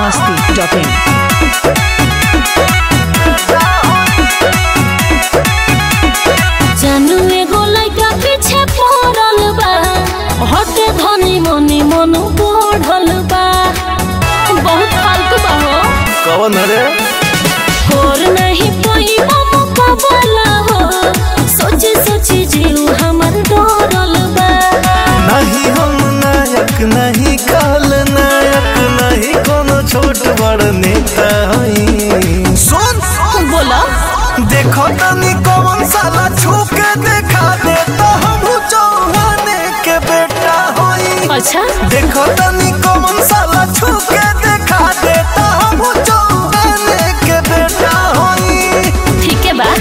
masti.in. जानू एगो लइका पीछे पड़ल बा हटे धनी मनी मन बढ़ल बा बहुत फालतू बा हो कौन रे और नहीं कोई मुकाबला हो सोची सोची जीव हमर डरल बा नहीं हम नायक नहीं काल नायक नहीं कोनो छोट बड़ नेता हई सुन बोला देखो तनी कौन साला छू के देखा दे तो हम चौहाने के बेटा होई अच्छा देखो तनी कौन साला छू के देखा दे तो हम चौहाने के बेटा होई ठीक है बा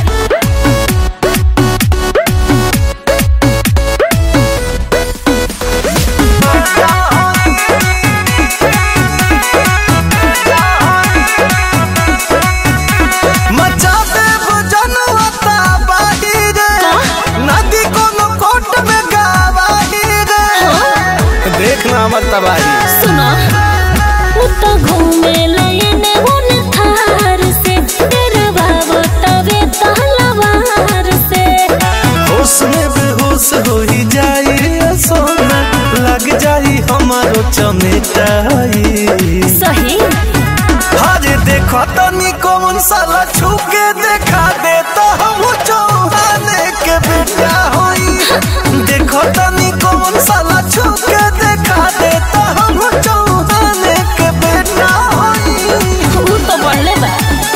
मचा दे जनवता बाहिर नदी कोनो कोट में गावाही रे देखना मत तबाही सुनो वो तो घूमे लयने उन थार से तेरा बाबा तवे तहलवार से होश में बेहोश हो ही जाई रे सोना लग जाई हमारो चमेटाई सही हरे देखो तनी कौन साला छू के देखा दे तो हम चौहाने के बेटा होई देखो तनी कौन साला छू के देखा दे तो हम चौहाने के बेटा होई वो तो बढ़ले बा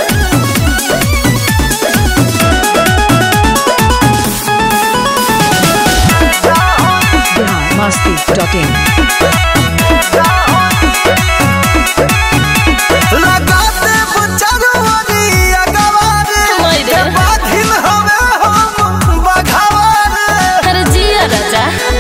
Bihar masti.in. लगा दे बुचरवानी अगवारे हाय रे। के बाधिन हवे हम बघावारे अरे जिया राजा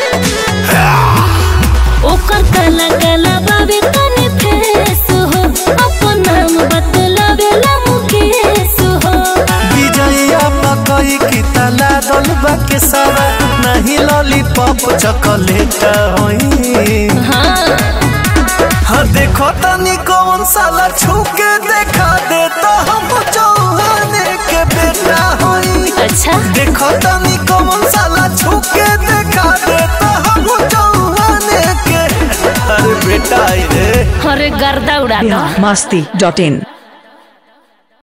ओकर काला काला बाबे तने फेस हो अपन नाम बतलावे ला मुकेश हो विजया पकई की तला दलबा के सारा नहीं लॉलीपॉप चॉकलेट होई हाँ हाँ देखो तनी कौन साला छू के देखा दे तो हम चौहाने के बेटा होई अच्छा देखो तनी कौन साला छू के देखा दे तो हम चौहाने के अरे बेटा आई रे अरे गर्दा उड़ा दो Bihar masti.in.